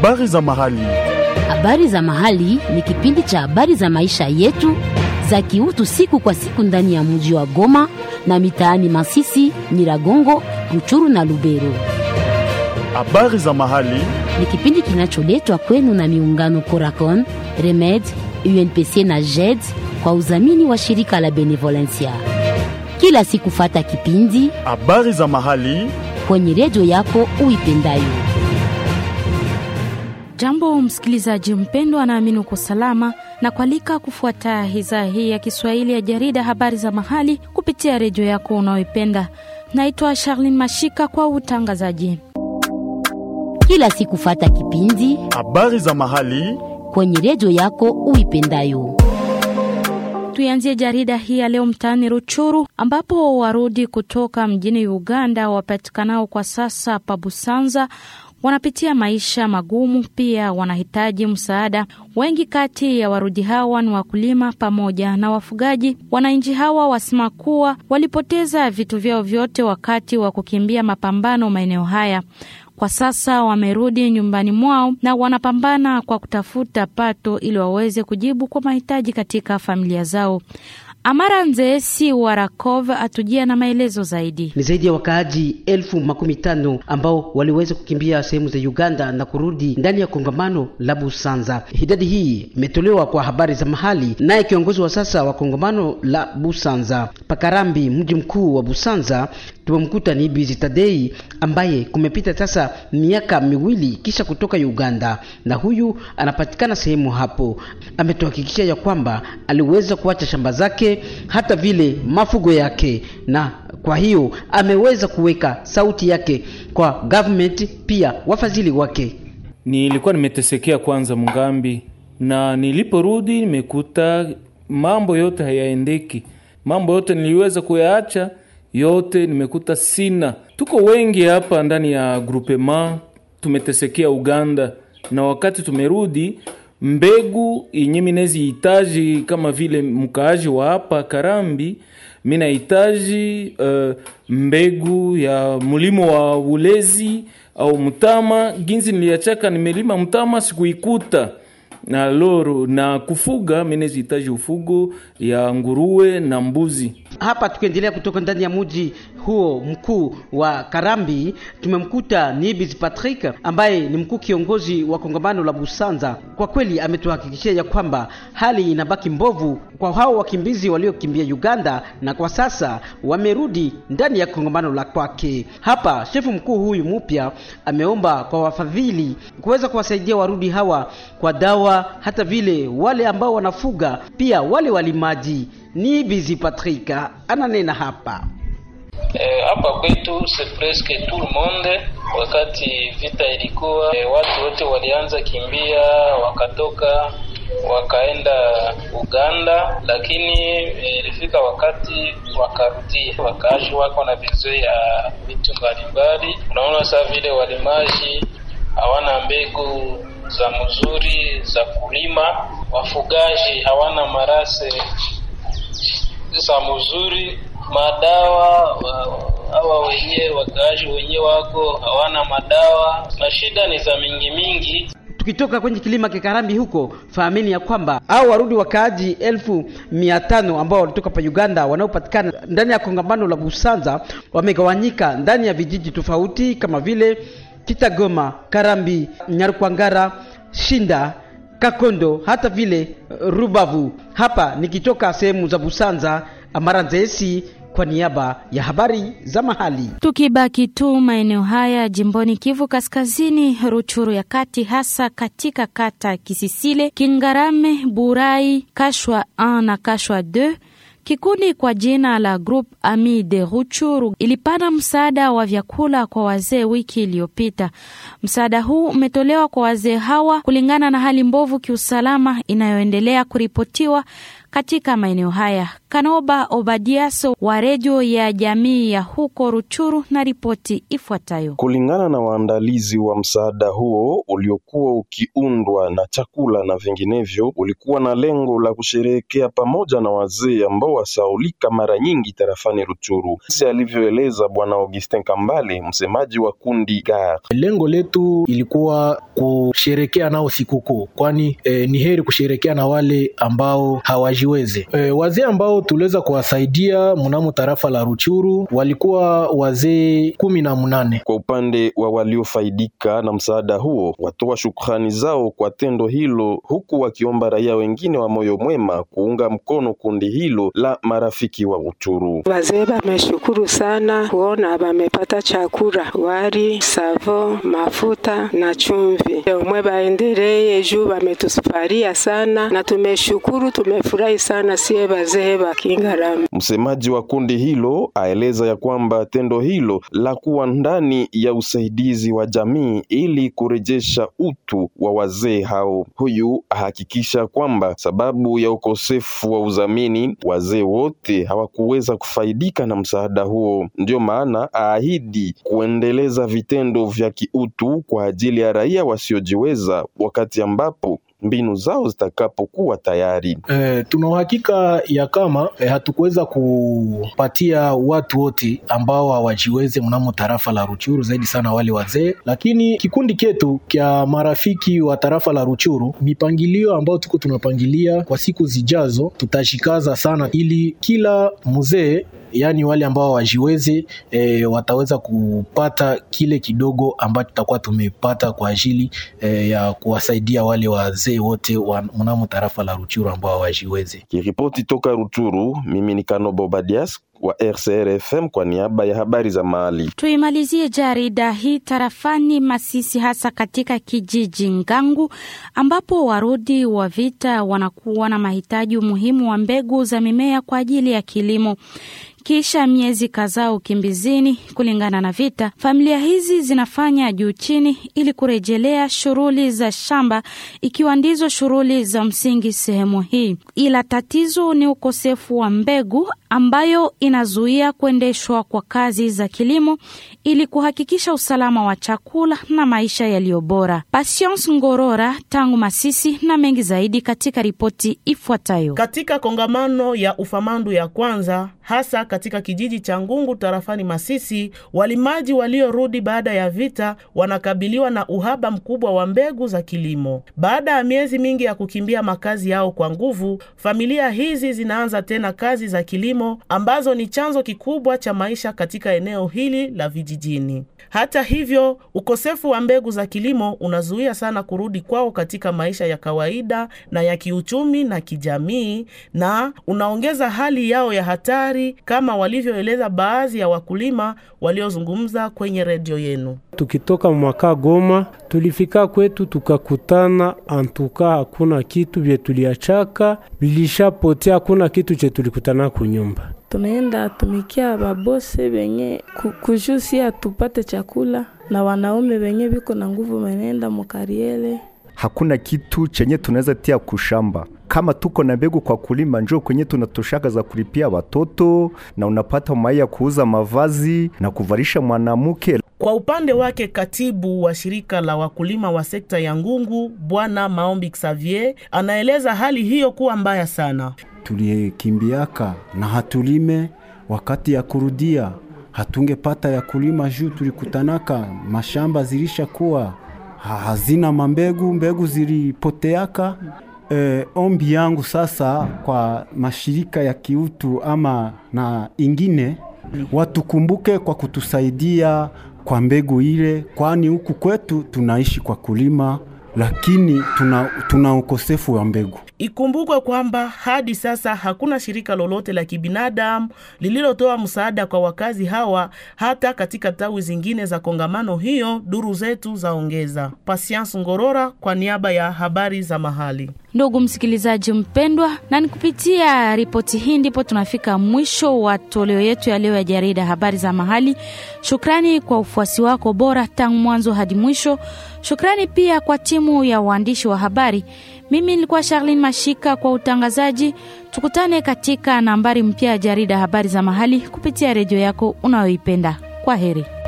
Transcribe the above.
Habari za mahali. Habari za mahali ni kipindi cha habari za maisha yetu za kiutu siku kwa siku ndani ya mji wa Goma na mitaani Masisi, Nyiragongo, Ruchuru na Lubero. Habari za mahali. Ni kipindi kinacholetwa kwenu na miungano Coracon, Remed, UNPC na JED kwa udhamini wa shirika la Benevolencia. Kila siku fata kipindi Habari za mahali. kwenye redio yako uipendayo. Jambo msikilizaji mpendwa, naamini uko salama na kualika kufuata idhaa hii ya Kiswahili ya jarida habari za mahali kupitia redio yako unayoipenda. Naitwa Charlene Mashika kwa utangazaji. Kila siku fata kipindi Habari za mahali. kwenye redio yako uipendayo. Tuianzie jarida hii ya leo mtaani Ruchuru, ambapo warudi kutoka mjini Uganda wapatikanao kwa sasa pa Busanza wanapitia maisha magumu, pia wanahitaji msaada. Wengi kati ya warudi hawa ni wakulima pamoja na wafugaji. Wananchi hawa wasema kuwa walipoteza vitu vyao vyote wakati wa kukimbia mapambano maeneo haya. Kwa sasa wamerudi nyumbani mwao na wanapambana kwa kutafuta pato ili waweze kujibu kwa mahitaji katika familia zao. Amara Nzeesi wa Rakov atujia na maelezo zaidi. Ni zaidi ya wakaaji elfu makumi tano ambao waliweza kukimbia sehemu za Uganda na kurudi ndani ya kongamano la Busanza. Idadi hii imetolewa kwa habari za mahali, naye kiongozi wa sasa wa kongamano la Busanza Pakarambi, mji mkuu wa Busanza, tumemkuta ni Bizi Tadei ambaye kumepita sasa miaka miwili kisha kutoka Uganda, na huyu anapatikana sehemu hapo. Ametuhakikishia ya kwamba aliweza kuacha shamba zake hata vile mafugo yake, na kwa hiyo ameweza kuweka sauti yake kwa government, pia wafadhili wake. Nilikuwa nimetesekea kwanza Mungambi, na niliporudi nimekuta mambo yote hayaendeki. Mambo yote niliweza kuyaacha yote, nimekuta sina. Tuko wengi hapa ndani ya groupement, tumetesekea Uganda, na wakati tumerudi mbegu yenye minezihitaji kama vile mkaaji wa hapa Karambi, minahitaji uh, mbegu ya mlimo wa ulezi au mtama. Ginzi niliachaka nimelima mtama sikuikuta na loro na kufuga, minezihitaji ufugo ya nguruwe na mbuzi. Hapa tukiendelea kutoka ndani ya mji huo mkuu wa Karambi, tumemkuta Nibis Patrick ambaye ni mkuu kiongozi wa kongamano la Busanza. Kwa kweli ametuhakikishia ya kwamba hali inabaki mbovu kwa hao wakimbizi waliokimbia Uganda na kwa sasa wamerudi ndani ya kongamano la kwake. Hapa shefu mkuu huyu mpya ameomba kwa wafadhili kuweza kuwasaidia warudi hawa kwa dawa, hata vile wale ambao wanafuga, pia wale walimaji. Ni Bizi Patrick ananena hapa. Eh, hapa kwetu c'est presque tout le monde. Wakati vita ilikuwa eh, watu wote walianza kimbia, wakatoka wakaenda Uganda, lakini ilifika eh, wakati wakarudia, wakaaji wako na vizui ya vitu mbalimbali. Unaona saa vile walimaji hawana mbegu za mzuri za kulima, wafugaji hawana marase za mzuri madawa hawa wenyewe wakaaji wenyewe wako hawana madawa, na shida ni za mingi mingi. Tukitoka kwenye kilima Kikarambi huko, fahameni ya kwamba hao warudi wakaaji elfu mia tano ambao walitoka pa Uganda wanaopatikana ndani ya kongamano la Busanza wamegawanyika ndani ya vijiji tofauti kama vile Kitagoma, Karambi, Nyarukwangara, Shinda, Kakondo hata vile Rubavu. Hapa nikitoka sehemu za Busanza, Amara Nzesi kwa niaba ya habari za mahali. Tukibaki tu maeneo haya jimboni Kivu Kaskazini, Ruchuru ya kati, hasa katika kata Kisisile, Kingarame, Burai, Kashwa 1 na Kashwa 2 Kikundi kwa jina la Group Ami de Ruchuru ilipana msaada wa vyakula kwa wazee wiki iliyopita. Msaada huu umetolewa kwa wazee hawa kulingana na hali mbovu kiusalama inayoendelea kuripotiwa katika maeneo haya. Kanoba Obadiaso wa redio ya jamii ya huko Ruchuru na ripoti ifuatayo. Kulingana na waandalizi wa msaada huo uliokuwa ukiundwa na chakula na vinginevyo, ulikuwa na lengo la kusherehekea pamoja na wazee ambao wasaulika mara nyingi tarafani Ruchuru, si alivyoeleza Bwana Augustin Kambale, msemaji wa kundi GAR. Lengo letu ilikuwa kusherekea nao sikukuu, kwani eh, ni heri kusherekea na wale ambao hawajiweze. Eh, wazee ambao tuliweza kuwasaidia mnamo tarafa la Ruchuru walikuwa wazee kumi na mnane. Kwa upande wa waliofaidika na msaada huo, watoa shukrani zao kwa tendo hilo, huku wakiomba raia wengine wa moyo mwema kuunga mkono kundi hilo la marafiki wa Ruchuru. Wazee wameshukuru sana kuona wamepata chakula, wali, savo, mafuta na chumvi. Umwe baendelee juu wametusuparia sana na tumeshukuru, tumefurahi sana sie wazee wa Kingarama. Msemaji wa kundi hilo aeleza ya kwamba tendo hilo la kuwa ndani ya usaidizi wa jamii ili kurejesha utu wa wazee hao. Huyu ahakikisha kwamba sababu ya ukosefu wa udhamini, wazee wote hawakuweza kufaidika na msaada huo. Ndiyo maana aahidi kuendeleza vitendo vya kiutu kwa ajili ya raia wasiojiweza wakati ambapo mbinu zao zitakapokuwa tayari. E, tuna uhakika ya kama e, hatukuweza kupatia watu wote ambao hawajiweze mnamo tarafa la Ruchuru, zaidi sana wale wazee, lakini kikundi ketu kya marafiki wa tarafa la Ruchuru, mipangilio ambayo tuko tunapangilia kwa siku zijazo, tutashikaza sana ili kila mzee yaani wale ambao wajiweze e, wataweza kupata kile kidogo ambacho tutakuwa tumepata kwa ajili e, ya kuwasaidia wale wazee wote wa mnamo tarafa la Ruchuru ambao hawajiweze. Kiripoti toka Ruchuru, mimi ni Kanobo Badias wa RCR FM kwa niaba ya habari za mahali. Tuimalizie jarida hii tarafani Masisi, hasa katika kijiji Ngangu ambapo warudi wa vita wanakuwa na mahitaji muhimu wa mbegu za mimea kwa ajili ya kilimo. Kisha miezi kadhaa ukimbizini kulingana na vita, familia hizi zinafanya juu chini ili kurejelea shughuli za shamba, ikiwa ndizo shughuli za msingi sehemu hii. Ila tatizo ni ukosefu wa mbegu ambayo inazuia kuendeshwa kwa kazi za kilimo ili kuhakikisha usalama wa chakula na maisha yaliyo bora. Patience Ngorora tangu Masisi na mengi zaidi katika ripoti ifuatayo. Katika kongamano ya ufamandu ya kwanza hasa katika kijiji cha Ngungu tarafani Masisi, walimaji waliorudi baada ya vita wanakabiliwa na uhaba mkubwa wa mbegu za kilimo. Baada ya miezi mingi ya kukimbia makazi yao kwa nguvu, familia hizi zinaanza tena kazi za kilimo ambazo ni chanzo kikubwa cha maisha katika eneo hili la vijijini. Hata hivyo, ukosefu wa mbegu za kilimo unazuia sana kurudi kwao katika maisha ya kawaida na ya kiuchumi na kijamii, na unaongeza hali yao ya hatari kama walivyoeleza baadhi ya wakulima waliozungumza kwenye redio yenu. Tukitoka mwaka Goma tulifika kwetu tukakutana, antuka hakuna kitu vye tuliachaka vilishapotea, hakuna kitu che tulikutana kunyumba. Tunaenda tumikia babose benye kujusi atupate chakula na wanaume benye biko na nguvu wanaenda mukariele. Hakuna kitu chenye tunaweza tia kushamba kama tuko na mbegu kwa kulima, njoo kwenye tunatoshaka za kulipia watoto na unapata mai ya kuuza mavazi na kuvalisha mwanamke. Kwa upande wake katibu wa shirika la wakulima wa sekta ya Ngungu Bwana Maombi Xavier anaeleza hali hiyo kuwa mbaya sana. Tulikimbiaka na hatulime, wakati ya kurudia hatungepata ya kulima juu tulikutanaka mashamba zilishakuwa hazina mambegu, mbegu zilipoteaka. E, ombi yangu sasa kwa mashirika ya kiutu ama na ingine watukumbuke kwa kutusaidia kwa mbegu ile, kwani huku kwetu tunaishi kwa kulima, lakini tuna, tuna ukosefu wa mbegu. Ikumbukwe kwamba hadi sasa hakuna shirika lolote la kibinadamu lililotoa msaada kwa wakazi hawa, hata katika tawi zingine za kongamano hiyo, duru zetu zaongeza. Patience Ngorora kwa niaba ya habari za mahali. Ndugu msikilizaji mpendwa, na ni kupitia ripoti hii ndipo tunafika mwisho wa toleo yetu ya leo ya jarida habari za mahali. Shukrani kwa ufuasi wako bora tangu mwanzo hadi mwisho. Shukrani pia kwa timu ya waandishi wa habari. Mimi nilikuwa Charlene Mashika kwa utangazaji. Tukutane katika nambari mpya ya jarida habari za mahali kupitia redio yako unayoipenda. Kwa heri.